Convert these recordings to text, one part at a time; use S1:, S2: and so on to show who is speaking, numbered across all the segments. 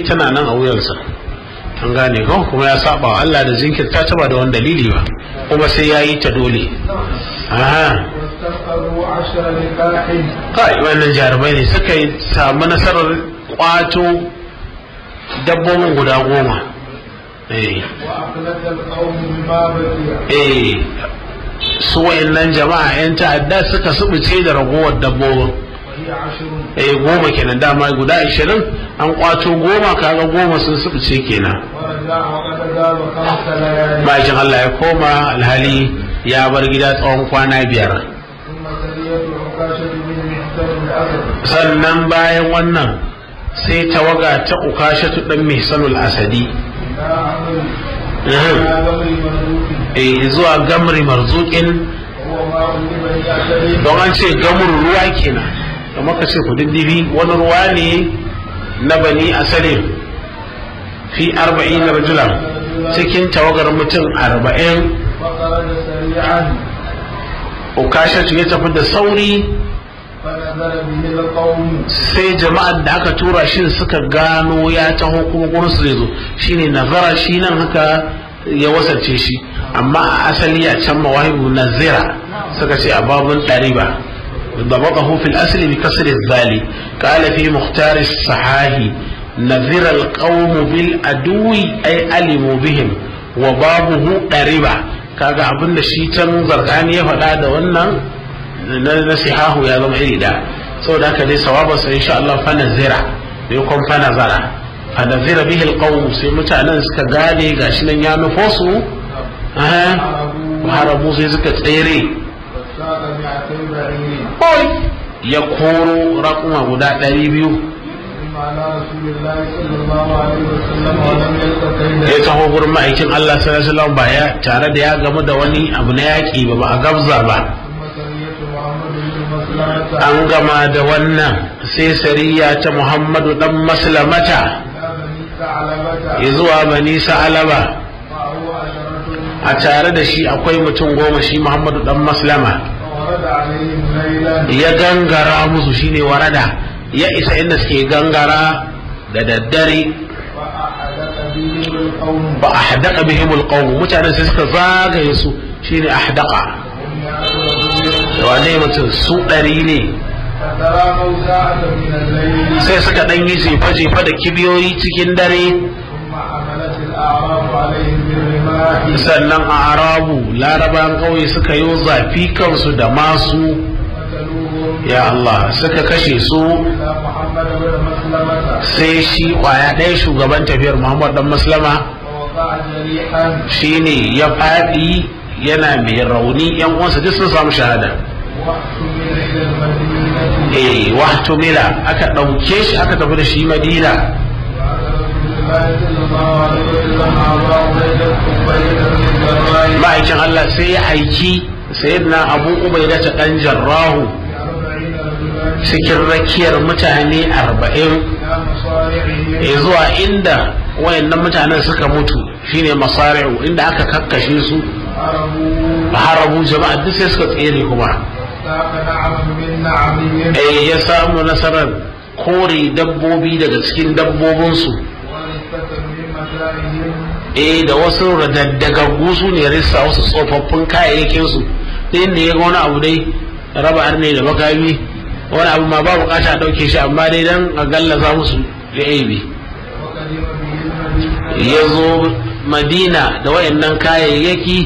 S1: tana nan a wuyansa an gane ko kuma ya saba wa Allah da jinkirta ta ba da wani dalili ba kuma sai ya yi ta dole aha
S2: واستقروا عشر نكاح
S1: kai wannan jarumai ne suka yi samu nasarar kwato dabbobin guda goma eh
S2: وأخلت القوم بما بقي
S1: eh su wayannan jama'a yan ta'adda suka subuce da ragowar dabbobin
S2: وهي عشر
S1: eh goma kenan dama guda ashirin an kwato goma kaga goma sun subuce kenan
S2: ورجع وقد غاب خمس ليال
S1: bakin Allah ya koma alhali ya bar gida tsawon kwana biyar
S2: ثم سرية عكاشة بن محسن الأسد
S1: sannan bayan wannan sai tawaga ta ukashatu dan mihsanul asadi
S2: لا عمل
S1: Mhm.
S2: لا بغي مملوك
S1: eh zuwa gamri marzukin
S2: وهو ماء لبني أسد
S1: don an ce gamur ruwa kenan da maka ce kududdufi wani ruwa ne na bani asalin fi arba'in rajulan cikin tawagar mutum arba'in
S2: فخرج سريعا
S1: ukashatu ya tafi da sauri
S2: فنزل به القوم
S1: sai jama'ar da aka tura shi suka gano ya taho kuma gurin su zai zo shine nazara shi nan haka ya wasance shi amma a asali a can mawahibu nazira suka ce a babun ɗariba ضبطه في الأصل بكسر الذال قال في مختار الصحاح نذر القوم بالأدو أي علموا بهم وبابه قريبا kaga abin da shi can zargani ya faɗa da wannan na nasihahu ya zama iri da saboda haka dai sawaba sai insha Allah fa nazira bai kun fa nazara fa nazira bihi alqawm sai mutanen suka gane gashi nan ya nufo su aha harabu sai suka tsere
S2: وساق مئتي بعير
S1: Oi! ya koro raƙuma guda ɗari biyu
S2: ثم على رسول الله صلى الله عليه وسلم ولم يلق
S1: ya
S2: كيدا
S1: taho gurin ma'aikin Allah sallallahu alaihi wasallam ba ya tare da ya gamu da wani abu na yaƙi ba ba a gabza ba
S2: ثم سرية محمد بن مسلمة
S1: an gama da wannan sai sariya ta Muhammadu dan maslamata
S2: إلى بني ثعلبة
S1: ya zuwa bani sa'alaba
S2: معه عشرة
S1: a tare da shi akwai mutum goma shi Muhammadu dan maslama
S2: فورد عليهم ليلا
S1: ya gangara musu shine warada ya isa inda suke gangara da daddare
S2: فأحدث بهم القوم
S1: ba a haddaka bihimul qawm mutanen sai suka zagaye su shine ahdaka
S2: هم يعبدون
S1: wane mutum su ɗari ne
S2: فتراموا ساعة من الليل
S1: sai suka ɗan yi jefa-jefa da kibiyoyi cikin dare
S2: ثم حملت الأعراب عليهم بالرماح
S1: sannan a arabu laraban ƙauye suka yi zafi kansu da masu
S2: قتلوهم
S1: ya Allah suka kashe su
S2: إلى محمد بن مسلمة
S1: sai shi kwaya ɗaya shugaban tafiyar Muhammad dan Maslama
S2: ووقع جريحا
S1: shine ya faɗi yana mai rauni yan uwansa duk sun samu shahada
S2: واحتمل إلى المدينة
S1: eh wahtumila aka ɗauke shi aka tafi da shi Madina
S2: وعلى رسول الله صلى الله عليه وسلم أبا عبيدة عبيدة بن الجراح
S1: ma'aikin Allah sai ya aiki sayyidina Abu Ubaida ta dan Jarrahu
S2: بأربعين رجلا
S1: cikin rakiyar mutane arba'in
S2: إلى مصارعهم
S1: ya zuwa inda wayannan mutanen suka mutu shine masari'u inda aka kakkashe su
S2: هربوا
S1: harabu jama'a duk sai suka tsere kuma
S2: ساق نعم من نعمهم
S1: eh ya samu nasarar kore dabbobi daga cikin dabbobinsu
S2: ولستة من متاعهم
S1: eh da wasu radaddagaggu su ne rissa wasu tsofaffin kayayyakinsu ta inda ya ga wani abu dai raba arne da makami wani abu ma ba bukata a ɗauke shi amma dai dan a gallaza musu da aibi
S2: وقدم به المدينة
S1: ya zo madina da wayannan kayayyaki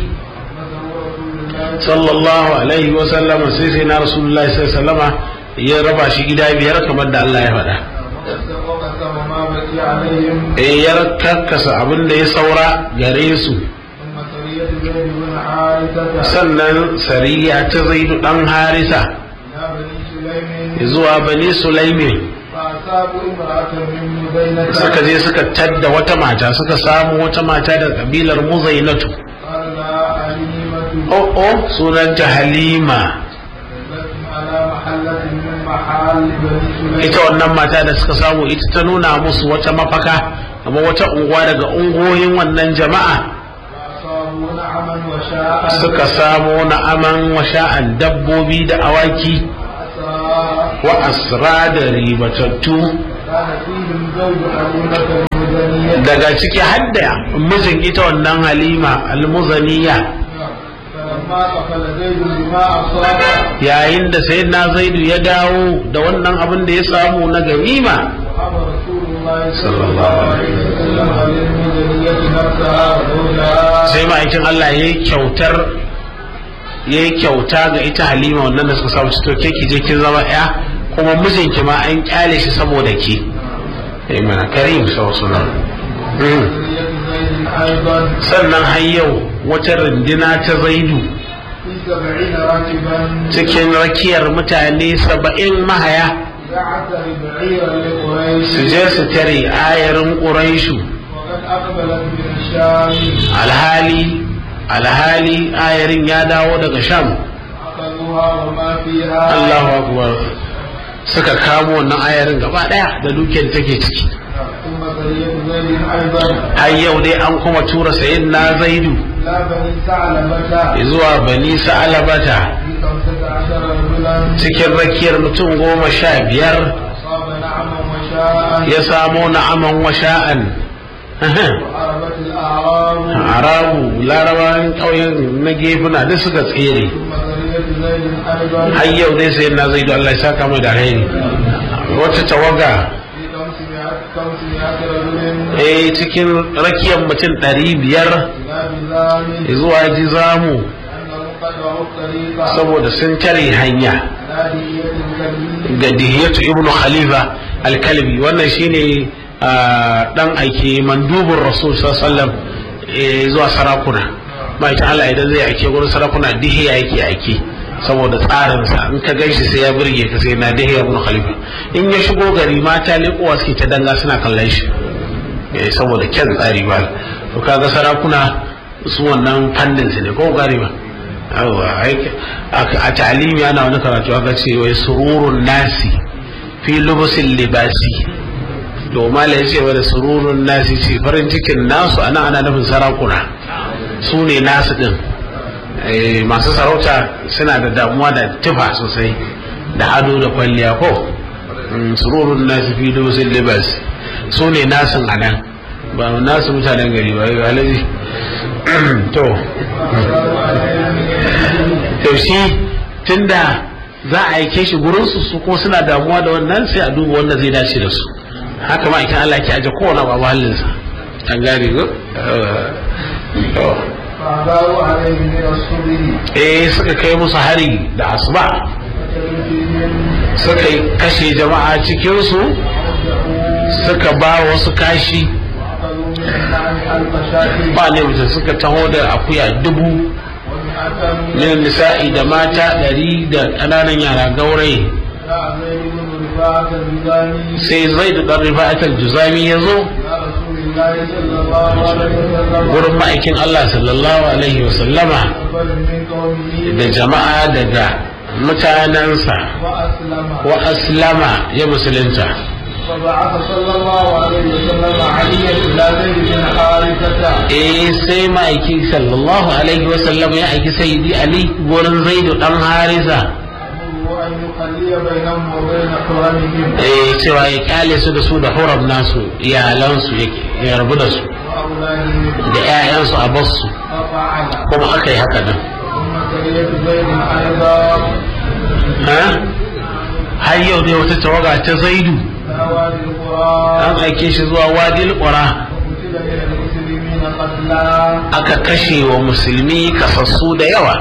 S1: sallallahu alaihi wa sallama sai sai na rasulullahi sallallahu alaihi wa sallama ya raba shi gida biyar kamar da Allah ya faɗa
S2: وقسم ما بقي عليهم
S1: eh ya karkasa abin da ya saura gare su
S2: ثم سرية زيد بن حارثة
S1: sannan sariya ta zaidu dan harisa
S2: إلى بني سليم
S1: zuwa bani sulaimi
S2: فأصابوا امرأة من مزينة
S1: suka je suka tadda wata mata suka samu wata mata da kabilar muzainatu
S2: قال لها حليمة
S1: oh oh sunanta halima
S2: لكم على محلة من محال بني سليم
S1: ita wannan mata da suka samu ita ta nuna musu wata mafaka amma wata unguwa daga ungoyin wannan jama'a
S2: فأصابوا نعما وشاء
S1: suka samu na'aman washa'an dabbobi da awaki
S2: فأسرى
S1: wa asra da ribatattu
S2: كان فيهم زوج حليمة
S1: daga ciki hadda mijin ita wannan halima almuzaniya
S2: فلما قفل زيد بما أصاب
S1: yayin da sayyidina zaidu ya dawo da wannan abin da ya samu na ganima
S2: وأمر رسول الله صلى الله عليه وسلم للمدنية نفسها وزوجها
S1: sai ma'aikin Allah ya yi kyautar ya yi kyauta ga ita halima wannan da suka samu to ke ki je kin zama ya kuma mijinki ma an kyale shi saboda ki eh mana karim sallallahu alaihi
S2: مدنية زيد أيضا
S1: sannan har yau wata rundina ta zaidu
S2: في سبعين راكبا
S1: cikin rakiyar mutane saba'in mahaya
S2: يعتر بعيرا لقريش
S1: su je su tare ayarin ƙuraishu
S2: وقد أقبلت من الشام
S1: alhali alhali ayarin ya dawo daga sham
S2: أخذوها وما فيها
S1: Allahu akbar suka kamo wannan ayarin gaba daya da dukiyar take ciki
S2: ثم سرية زيد أيضا
S1: har yau dai an kuma tura sayyidina zaidu
S2: لا بني ثعلبة
S1: zuwa bani sa'alabata
S2: في خمسة عشر رجلا
S1: cikin rakiyar mutum goma sha biyar
S2: أصاب نعما وشاء
S1: ya samo na'aman washa'an
S2: وعربت الأعراب
S1: arabu larabawan ƙauyen na gefuna duk suka tsere
S2: ثم سرية زيد أيضا
S1: har yau dai sayyidina zaidu Allah ya saka mai da alheri wata tawaga
S2: في خمسمائة خمسمائة رجل
S1: eh cikin rakiyar mutum ɗari biyar
S2: إلى بزام
S1: zuwa jizamu
S2: أنهم قطعوا الطريق
S1: saboda sun tare hanya
S2: نادية الكبير
S1: ga dihiyatu ibnu khalifa alkalbi wannan shine ah, dan aike mandubin rasul sallallahu alaihi wasallam eh, zuwa sarakuna mai ta Allah idan zai aike gurin sarakuna dihiya yake aike saboda tsarinsa in ka ganshi sai ya burge ka sai na dihiya ibnu khalifa in ya shigo gari mata leƙowa suke ta danga suna kallon shi eh, saboda kyan tsari ba to kaga sarakuna su wannan fannin su ne ko gari ba yawa ai- a a talimi ana wani karatu aka ce wai sururun nasi fi lubusin libasi to mala ya ce wani sururun nasi ce farin cikin nasu ana ana nufin sarakuna su ne nasu din Eh, masu sarauta suna da damuwa da tufa sosai da ado da kwalliya ko Mm, sururun nasi fi lubusin libasi su ne nasin a nan ba nasu mutanen gari ba yau alaji to to shi tunda za a aike shi gurin su su kuma suna damuwa da wannan sai a duba wanda zai dace da su haka ma ikin Allah ke aje kowane babu halinsa an gane ko to
S2: فأباوا عليه من الصبح
S1: eh suka kai musu hari da asuba
S2: فكانوا فيهم
S1: suka yi kashe jama'a cikin su suka ba wasu kashi
S2: وأخذوا من النعم ألف شاة
S1: ba ne mutum suka taho da akuya dubu
S2: ومئة
S1: min nisa'i da mata ɗari da ƙananan yara gauraye
S2: جاء زيد بن رفاعة الجزامي
S1: sai zai da ɗan rifa'atar juzami ya zo
S2: إلى رسول الله صلى الله عليه وسلم
S1: gurin ma'aikin Allah sallallahu alaihi wa sallama
S2: أقبل من قومه
S1: da jama'a daga mutanensa
S2: وأسلم
S1: wa aslama ya musulunta
S2: فبعث صلى الله عليه وسلم عليا إلى زيد بن حارثة
S1: eh sai ma'aiki sallallahu alaihi wa sallama ya aiki sayyidi ali gurin zaidu dan harisa
S2: أمره أن يخلي بينهم وبين حرمهم
S1: eh cewa ya kyale su da su da huram nasu iyalansu yake ya rabu da su
S2: وأولادهم
S1: da 'ya'yansu a basu
S2: ففعل
S1: kuma aka yi haka nan
S2: ثم سرية زيد أيضا
S1: ha har yau dai wata tawaga ta zaidu
S2: إلى وادي القرى
S1: an aike shi zuwa wadil qura
S2: وقتل من المسلمين قتلى
S1: aka kashe wa musulmi kasassu da yawa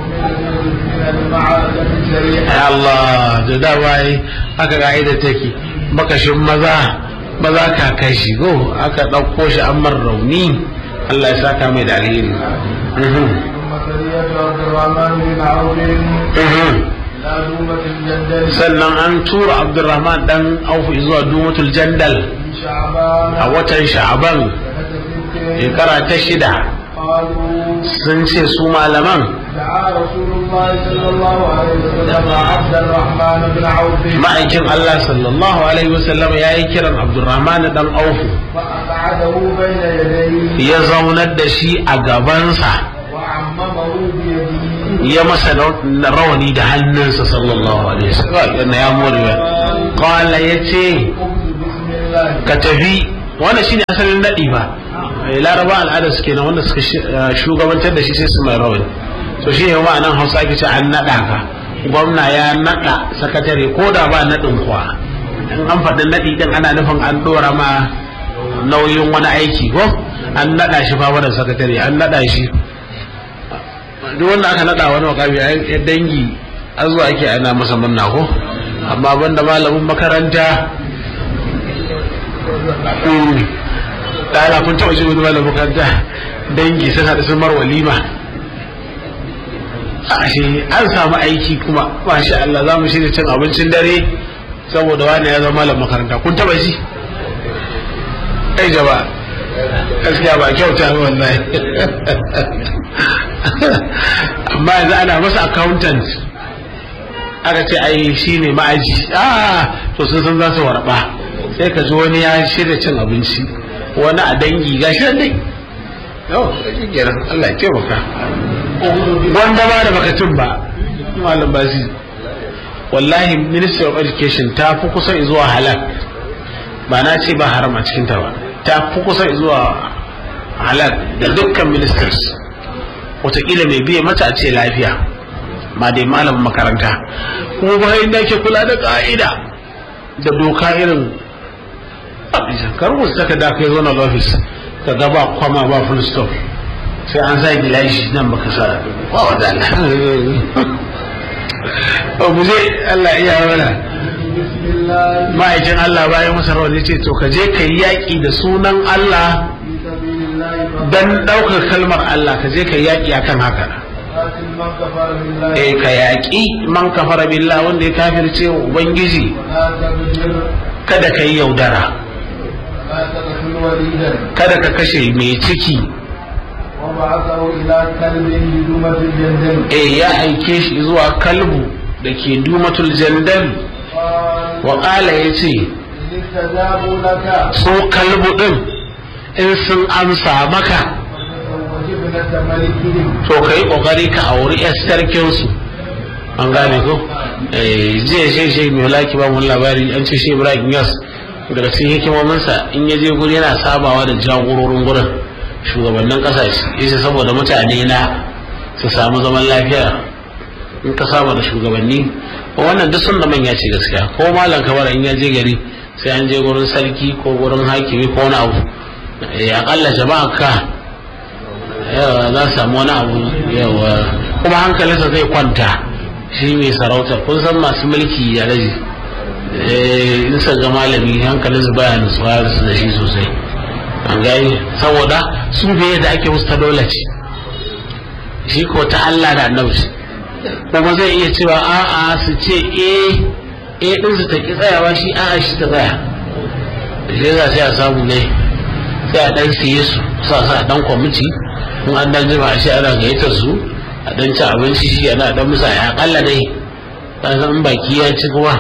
S2: من المعركة السريعة
S1: ai Allah da dama yi aka ka'ida take makashin maza maza ka kashi go aka ɗauko shi an mar rauni Allah ya saka mai da alheri Mhm,
S2: ثم سرية عبد الرحمن بن عوف
S1: mhm.
S2: إلى دومة الجندل
S1: sannan an tura Abdurrahman dan Auf zuwa Dumatul Jandal
S2: في شعبان
S1: a watan Sha'aban
S2: سنة ست
S1: shekara ta shida
S2: قالوا
S1: sun ce su malaman
S2: دعا رسول الله صلى الله عليه وسلم عبد الرحمن بن عوف
S1: ma'aikin Allah sallallahu alaihi wasallam ya yi kiran Abdurrahman dan Auf
S2: فأقعده بين يديه
S1: ya zaunar da shi a gabansa
S2: وعممه بيده
S1: ya masa na rawani da hannunsa sallallahu alaihi wasallam yana ya more ya qala yace
S2: قمت بسم الله
S1: ka tafi wannan shine asalin nadi ba laraba al'adar su kenan wanda suka shugabantar da shi sai su mai rawani to shi ne ma'anan hausa ake ce an naɗa ka gwamna ya naɗa sakatare ko da ba naɗin kuwa in an faɗi naɗi ɗin ana nufin an ɗora ma nauyin wani aiki ko an naɗa shi fa da sakatare an naɗa shi duk wanda aka naɗa wani wakami a dangi an zuwa ake ana masa murna ko amma banda malamin makaranta ɗana kun taɓa shi wani malamin makaranta dangi sun haɗu sun mar walima ashe an samu aiki kuma masha Allah za mu shirya cin abincin dare saboda wani ya zama malam makaranta kun taba shi ai jaba gaskiya ba kyauta ba wallahi amma yanzu ana masa accountant aka ce ai shi ne ma'aji ah to sun san za su warba sai ka ji wani ya shirya cin abinci wani a dangi ga shi dai yau shi kenan Allah ya taimaka wanda ba da bakatun ba malam basi wallahi ministry of education ta fi kusa zuwa halal ba na ce ba haram a cikinta ba ta fi kusa zuwa halal da dukkan ministers wataƙila mai biya mata a ce lafiya ma dai malamin makaranta kuma bayan da ke kula da ƙa'ida da doka irin kar wasu saka da kai zo na office ka ga ba kwama ba full stop sai an sa gilashi nan baka sa ba wa da Allah mu je Allah iya mana ma'aikin Allah bayan masa rawar ya ce to ka je ka yi yaƙi da sunan Allah dan ɗaukar kalmar Allah ka je ka yi yaƙi akan haka eh ka yaƙi man kafara billah wanda ya kafirce wa ubangiji kada ka yi yaudara kada ka kashe mai ciki eh ya aike shi zuwa kalbu da ke dumatul jandal wa ƙala ya ce so kalbu ɗin in sun amsa maka to ka yi ƙoƙari ka auri yar sarkinsu an gane ko jiya shi shi mai laki ba mun labari an ce shi ibrahim yas daga cikin hikimominsa in ya je guri yana sabawa da jagororin gurin shugabannin kasashe yace saboda mutane na su samu zaman lafiya in ka saba da shugabanni wannan duk sun da manya ce gaskiya ko malam kabara in ya je gari sai an je gurin sarki ko gurin hakimi ko wani abu ya akalla jama'a ka yawa za su samu wani abu yawa kuma hankalinsa zai kwanta shi mai sarauta kun san masu mulki ya raji in sa ga malami hankalinsa baya nutsuwa da shi sosai an gani saboda su biye da ake musu ta dole ce shi ko ta Allah da annabi kuma zai iya cewa a'a su ce eh eh din su ta ki tsayawa shi a'a shi ta tsaya shi za sai a samu ne sai a dan siye su sa sa dan kwamiti in an dan jima shi ana gayyatar su a dan ci abinci shi ana dan musa ya akalla dai ka san baki ya ci kuma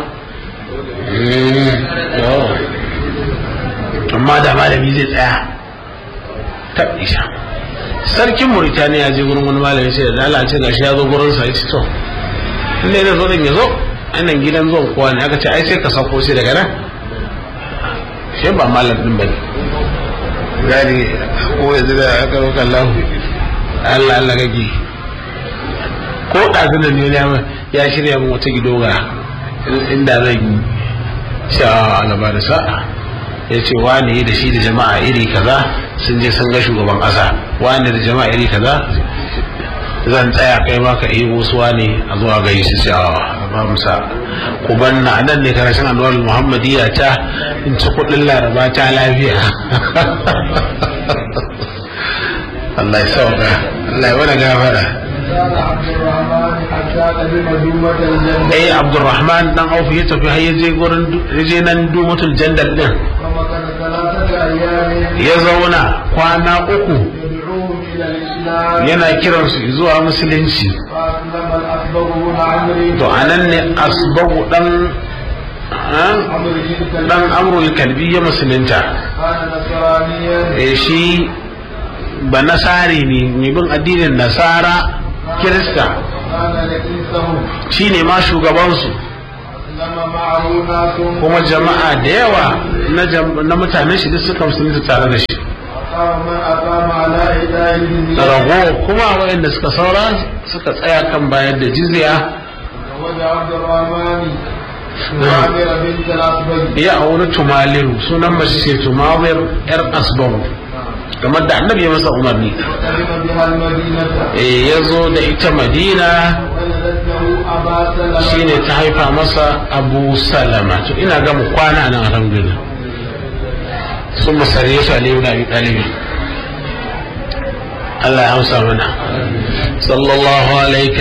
S1: amma da malami zai tsaya ta isha sarkin Mauritania ya je gurin wani malami sai da lalace gashi ya zo gurin sa yace to inda yana zo din ya zo anan gidan zuwan kowa ne aka ce ai sai ka sauko sai daga nan shi ba malam din bane gani ko yanzu da aka roƙa Allah Allah Allah gage ko ɗazu da ne ya shirya min wata gidoga inda zan yi sha alaba da sa'a ya ce wani da shi da jama'a iri kaza sun je sun ga shugaban ƙasa wani da jama'a iri kaza zan tsaya kai ma ka yi wasu wani a zuwa gai su ce a ba musa ku banna nan ne karshen anwar muhammadiyya ta in ci kuɗin laraba ta lafiya Allah ya sauka Allah ya wani gafara eh abdurrahman dan auf ya tafi har yaje gurin yaje nan dumatul jandal din ya zauna kwana uku yana kiransu zuwa musulunci to anan ne asbagu dan dan amrul kalbi ya musulunta eh shi ba nasari ne mai bin addinin nasara kirista shi ne ma shugabansu kuma jama'a da yawa na jam- na mutanen shi duk suka musulunta tare da shi
S2: أقام من أقام على إدائه
S1: rago kuma waɗanda suka saura suka tsaya kan bayar da jizya
S2: وجه عبد الرحمن وعامر بنت الأصبغ
S1: ya auri tumaliru sunan mace ce tumawir yar asbaru kamar da annabi ya masa umarni
S2: وقدم بها المدينة
S1: Eh, ya zo da ita madina
S2: ولدت له أبا سلمة
S1: shine ta haifa masa abu salama to ina ga mu kwana nan alhamdulillah sun masare su aliyu na abi ɗalibi Allah ya hausa mana sallallahu alaihi